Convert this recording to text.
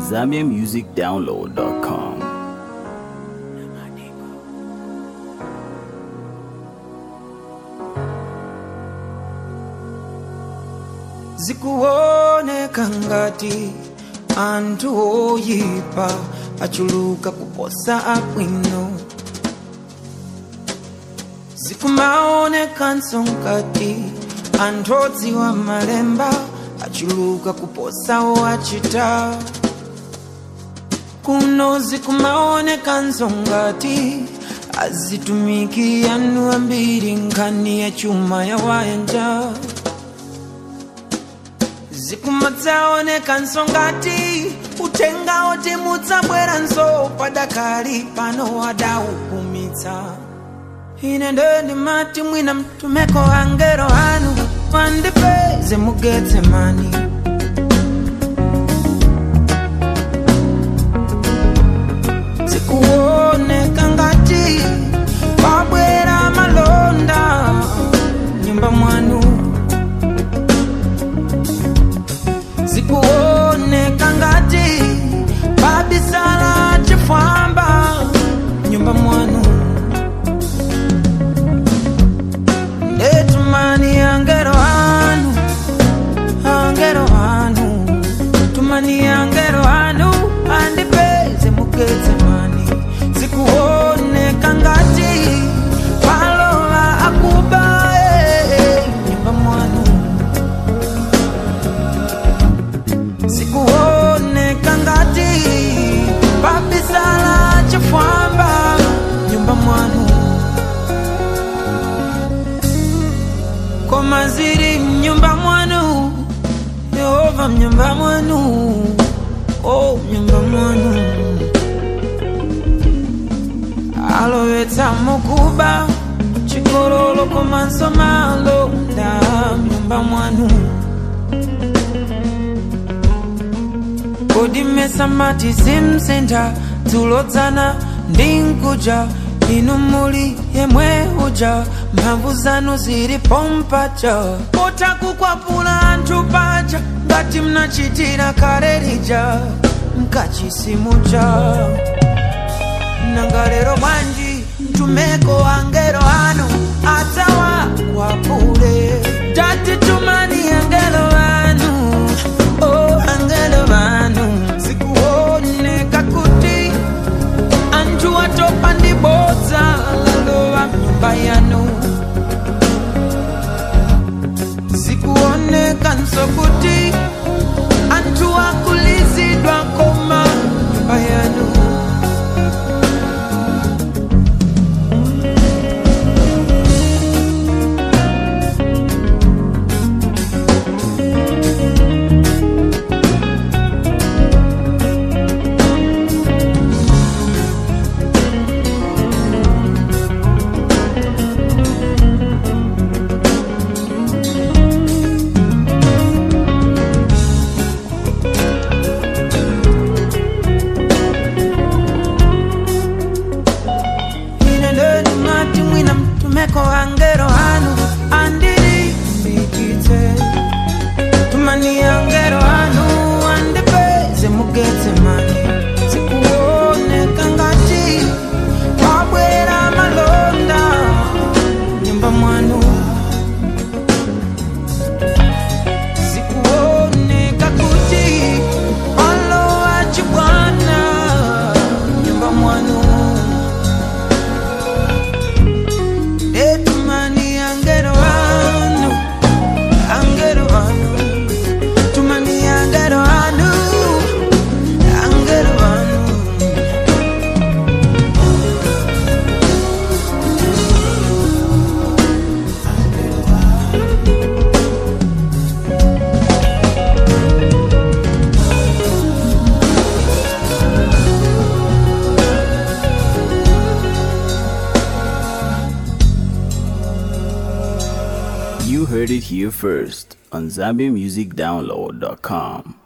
ZambiaMusicDownload.com. zikuoneka ngati anthu oyipa achuluka kuposa abwino zikumaonekanso ngati anthu odziwa malemba achuluka kuposa owachita kuno zikumaonekanso ngati azitumiki anu ambiri nkhani ya chuma ya wayanja zikumadzaonekanso ngati utenga oti mudzabweranso padakali pano wadaukumitsa ine ndendimati mwina mtumeko angelo anu pandipeze mugetse mani zikuoneka ngati pabwera malonda nyumba mwanu zikuoneka ngati pabisala chifwamba nyumba mwanu ndetumani angelo anu angelo anu tumani angelo anu andipeze mugezemani zikuoneka ngati palola akuba eh, nyumba mwanu zikuoneka ngati pabisala chifwamba nyumba mwanu koma ziri mnyumba mwanu yehova mnyumba mwanu o mnyumba mwanu alowetsa mukuba chikololo komanso malonda mnyumba mwanu kodi mmesamati simsintha dzulodzana ndi nkuja inu muli yemwe uja mphamvu zanu zili pompaja potakukwapula anthu paja ngati mnachitira kale lija mkachisimuja nanga lero bwanji mtumeko angelo anu adzawakwapule tati tumani angelo anu oh angelo anu zikuoneka kuti anthu atopa ndi bodza lalowa mnyumba yanu zikuonekanso kuti anthu akulizidwa koma nyumba yanu ine ndendimati mwina mtumeko angelo anu andilimbikitse tumani angelo anu andipeze mugetse mani zikuoneka ngati pabwera malonda nyumba mwanu zikuoneka kuti alowa chibwana nyumba mwanu etumani angelo anu angelo anu tumani angelo anu angelo anu You heard it here first on ZambiaMusicDownload.com.